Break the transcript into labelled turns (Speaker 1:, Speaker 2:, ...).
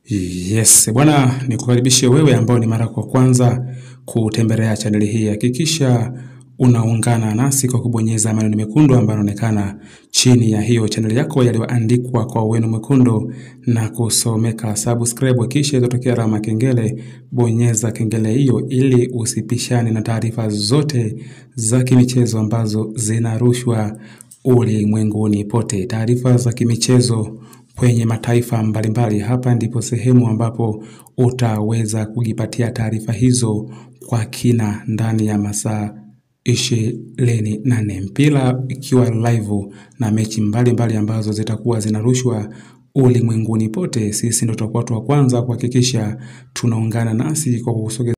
Speaker 1: Yes, bwana nikukaribishe wewe ambao ni mara kwa kwanza kutembelea chaneli hii. Hakikisha unaungana nasi kwa kubonyeza maneno mekundu ambayo yanaonekana chini ya hiyo chaneli yako yaliyoandikwa kwa wino mwekundu na kusomeka subscribe, kisha itotokea alama kengele. Bonyeza kengele hiyo ili usipishane na taarifa zote za kimichezo ambazo zinarushwa ulimwenguni pote. Taarifa za kimichezo kwenye mataifa mbalimbali. Hapa ndipo sehemu ambapo utaweza kujipatia taarifa hizo kwa kina ndani ya masaa ishirini na nne mpira ikiwa live na mechi mbalimbali mbali ambazo zitakuwa zinarushwa ulimwenguni pote. Sisi ndo tutakuwa wa kwanza kuhakikisha tunaungana nasi kwa kusogeza